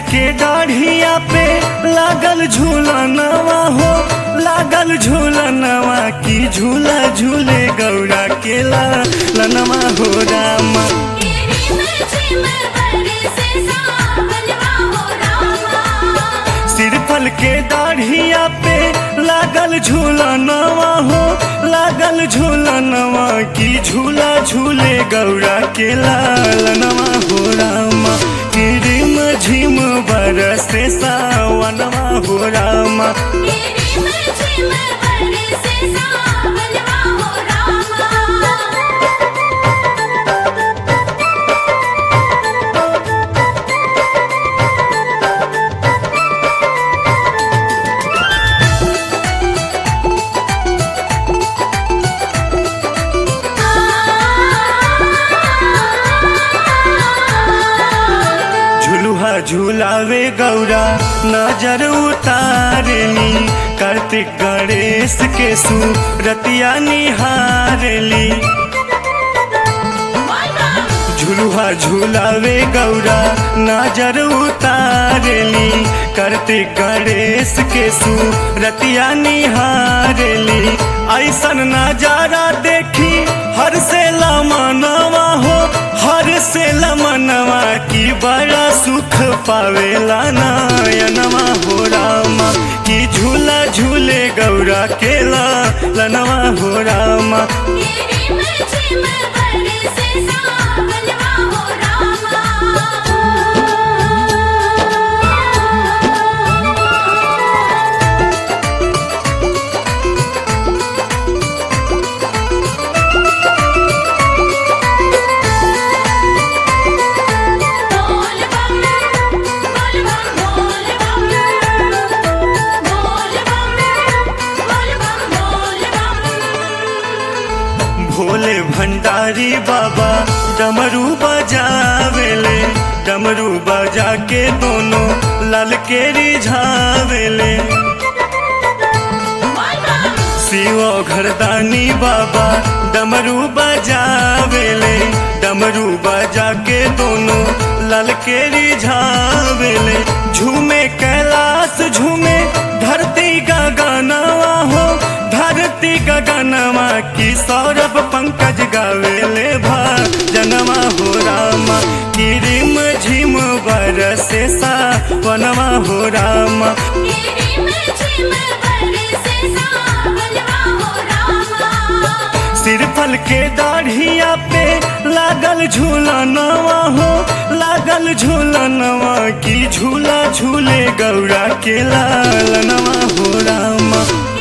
के दाढ़िया पे लागल झूलनवा हो लागल झूलनवा की झूला झूले गौरा के लनवा हो रामा सिरफल के दाढ़िया पे लागल झूलनवा हो लागल झूलनवा की झूला झूले गौरा के लालनवा हो रामा किरिम झिम बरसे सावनवा हो रामा झुलुहा झुलावे गौरा नजर उतारली कार्तिक गणेश के सूरतिया निहारली झुलुहा झुलावे गौरा नजर उतारली कार्तिक गणेश के सूरतिया निहारली ऐसन नजारा देखी हर से लमनवा हो हर से लमनवा की बड़ा सुख पावेला नयनवा हो रामा की झूला झूले गौरा केला लनवा हो रामा भोले भंडारी बाबा डमरू बजावेले डमरू बजा के दोनों लाल के रिझावेले शिव घरदानी बाबा डमरू बजावेले डमरू बजा के दोनों लाल के रिझावेले झूमे कैलाश झूमे धरती का गानावा हो धरती का गानावा की सौरभ पंकज गावेले भा जनवा हो रामा की रिम झिम बरसे सा वनवा हो रामा सिरफल के दाढ़िया पे लागल झूलनवा हो लागल झूलनवा की झूला झूले गौरा के लालनवा हो रामा